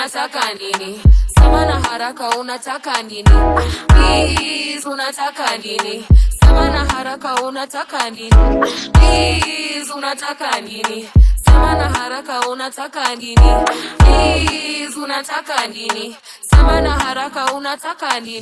unataka nini sema na haraka unataka nini Please, unataka nini sema na haraka unataka nini Please, unataka nini sema na haraka unataka nini Please, unataka nini sema na haraka unataka nini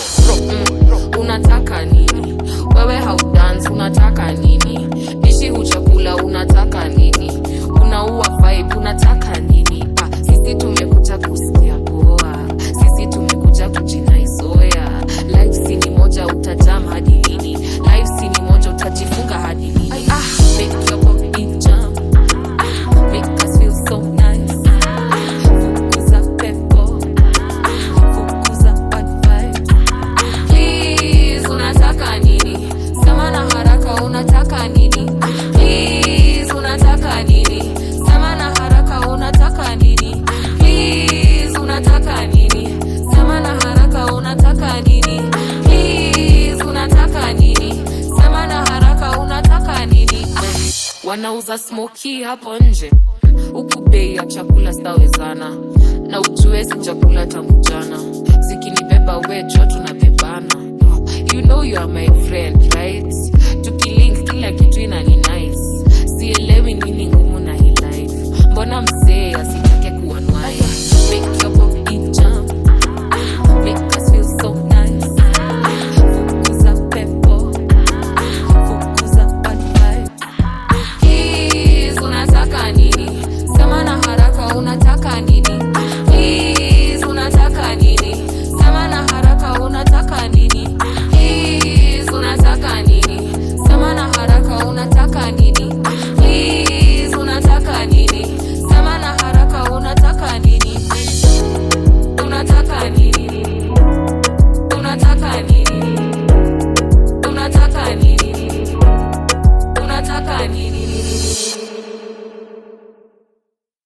Mm, unataka nini wewe haudance unataka nini dishi huchakula unataka nini unaua vibe unataka nini ah, sisi tumekuja kusikia poa sisi tumekuja kujinaizoea life si ni moja utajam hadi lini life si ni moja utajifunga hadi lini ah, make your body jump ah, make us feel so nice fukuza pepo fukuza bad vibes Please, unataka nini? Sema na haraka unataka nini? Please, unataka nini? Sema na haraka unataka nini? Please, unataka nini? Sema na haraka unataka nini? Please, unataka nini? Sema na haraka unataka nini? Wanauza smoki hapo nje huku bei ya chakula stawezana na ujue si chakula tangu jana zikinibeba wejo tunabebana you know you are my friend right tukilink kila kitu inani nice sielewi nini ngumu na hii life mbona mzee asitake kuwa nwai make your body jump make us feel so nice fukuza pepo fukuza bad vibes Please, unataka nini? Sema na haraka unataka nini? Please, unataka nini? Sema na haraka unataka nini? Please, unataka nini? Sema na haraka unataka nini? Please, unataka nini? Sema na haraka unataka nini? Unataka nini? Unataka nini? Unataka nini? Unataka nini?